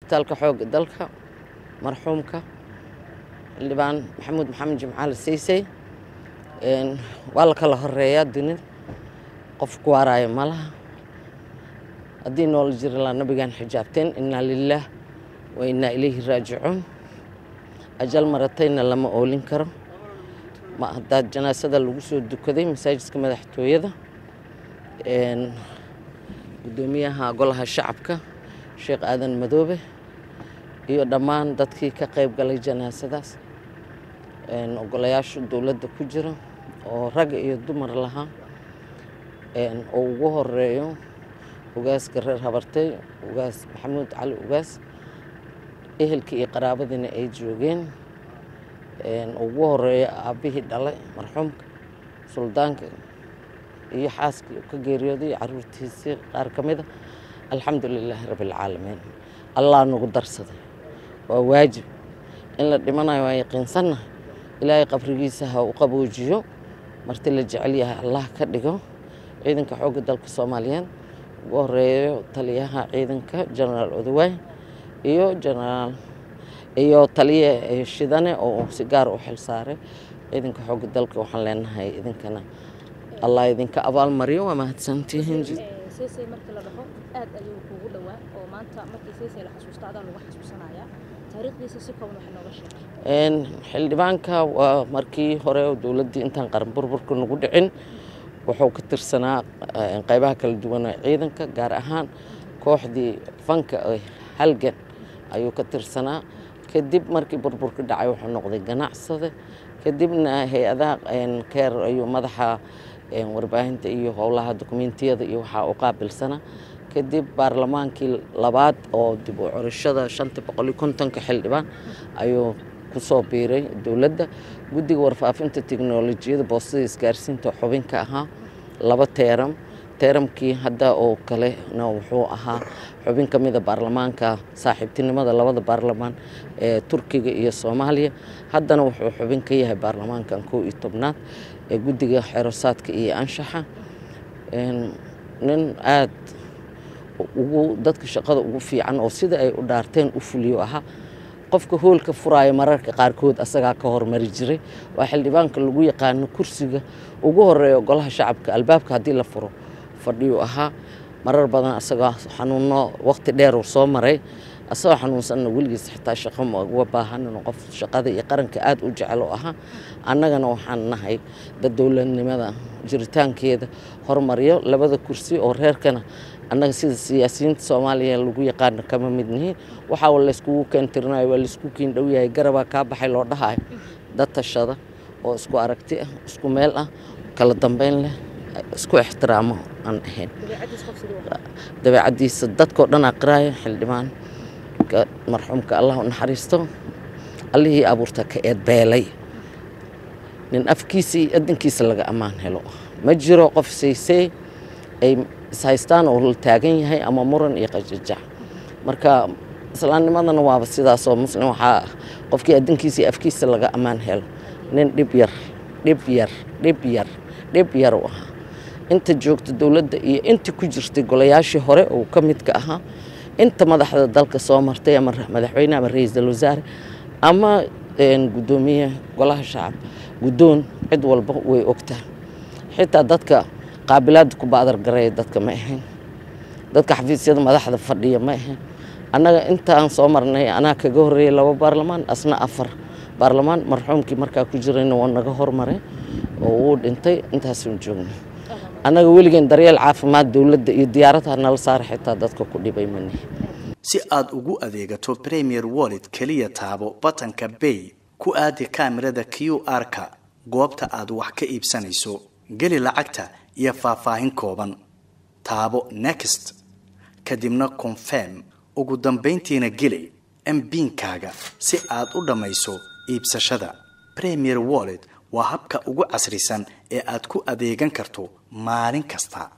isbitaalka xoogga dalka marxuumka xildhibaan maxamuud maxamed jimcaali saysay waa la kala horeeyaa dunida qof ku waaraayo ma laha haddii noola jiri laa nabigaan xijaabteen innaa lilaah wa innaa ilayhi raajicuun ajal maratayna lama oolin karo ma haddaa janaasada lagu soo dukaday masaajidka madaxtooyada guddoomiyaha golaha shacabka sheekh aadan madoobe iyo dhammaan dadkii ka qayb galay janaasadaas ogolayaasha dowladda ku jira oo rag iyo dumar lahaa oo ugu horeeyo ugaaska reer habartay ugaas maxamuud cali ugaas ehelkii iyo qaraabadiina ay joogeen ugu horeeyo aabbihii dhalay marxuumka suldaanka iyo xaaskii ka geeriyooday iyo caruurtiisii qaar ka mida alxamdu lilaahi rabbialcaalamiin allah nagu darsaday waa waajib in la dhimanayo waa yaqiinsannahay ilaahay qabrigiisa ha u qaboojiyo marti la jecel yahay allah ka dhigo ciidanka xoogga dalka soomaaliyeed ugu horeeyo taliyaha ciidanka jenaraal odawaay iyo jenaraal iyo taliye shidane oo si gaar u xil saaray ciidanka xoogga dalka waxaan leenahay idinkana allah idinka abaalmariyo waa mahadsantihiin seesay markii la dhaho aad ayuu kuugu dhowaa oo maanta markii seesay la xasuusta adaa lagu xasuusanayaa taariikhdiisa si kooban wax nooga sheeg xildhibaanka waa markii hore dowladdii intaan qaran burburka nagu dhicin wuxuu ka tirsanaa qaybaha kala duwan ee ciidanka gaar ahaan kooxdii fanka halgan ayuu ka tirsanaa kadib markii burburka dhacay wuxuu noqday ganacsade kadibna hay-adaha keer ayuu madaxa warbaahinta iyo howlaha dokumentiyada iyo waxaa u qaabilsanaa kadib baarlamaankii labaad oo dib u curashada shanta boqol iyo kontonka xildhibaan ayuu kusoo biiray dowladda guddiga warfaafinta teknolojiyada boostada isgaarsiinta xubin ka ahaa laba teeram teeramkii hadda oo kalena wuxuu ahaa xubin ka mida baarlamaanka saaxiibtinimada labada baarlamaan ee turkiga iyo soomaaliya haddana wuxuu xubin ka yahay baarlamaankan kow iyo tobnaad ee guddiga xerosaadka iyo anshaxa nin aad ugu dadka shaqada ugu fiican oo sida ay u dhaarteen u fuliyo ahaa qofka hoolka furaayo mararka qaarkood asagaa ka hormari jiray waa xildhibaanka lagu yaqaano kursiga ugu horeeyo golaha shacabka albaabka haddii la furo fadhiyuu ahaa marar badan asagoo xanuuno waqti dheer uu soo maray asagoo xanuunsanna weligiis xitaa shaqo ma uga baahanin qof shaqada iyo qaranka aad u jecel oo ahaa annagana waxaan nahay dad dowladnimada jiritaankeeda hormaryo labada kursi oo reerkana annaga sida siyaasiyiinta soomaaliya lagu yaqaano kama mid nihiin waxaa layskugu keentirinayo waa laysku kiin dhow yahay garabaa kaa baxay loo dhahayo dad tashada oo isku aragti ah isku meel ah kala dambeyn leh isku ixtiraamo aan ahayn dabeecaddiisa dadkao dhan aqraayo xildhibaan marxuumka allah u naxariisto allihii abuurta ka eedbeelay nin afkiisa iyo adankiisa laga ammaan helo ma jiro qof saysey ay ishaystaan oo la taagan yahay ama muran iyo qajajac marka islaamnimadana waaba sidaasoo muslim waxaa qofkii adankiisa iyo afkiisa laga ammaan helo nin dhib yar dhib yar dhib yar dhib yar u ahaa inta joogta dowladda iyo inta ku jirtay golayaashii hore oo ka midka ahaa inta madaxda dalka soo martay ama madaxweyne ama ra-iisul wasaare ama guddoomiye golaha shacab guddoon cid walba way ogtaa xitaa dadka qaabilaada ku baadargareeya dadka ma ahayn dadka xafiisyada madaxda fadhiya ma ahayn annaga intaan soo marnay anaa kaga horreeyay laba baarlamaan asna afar baarlamaan marxuumkii markaa ku jirayna waa naga hormaray oo wuu dhintay intaasaan joogna annaga weligeen daryeel caafimaad dowladda iyo diyaaradaha nala saara xitaa dadka ku dhibay manihi si aad ugu adeegato premier wallet keliya taabo batanka bay ku aadi kaamirada q r-ka goobta aad wax ka iibsanayso geli lacagta iyo faahfaahin kooban taabo next kadibna confirm ugu dambayntiina geli mbiinkaaga si aad u dhammayso iibsashada premier wallet waa habka ugu casrisan ee aad ku adeegan karto maalin kasta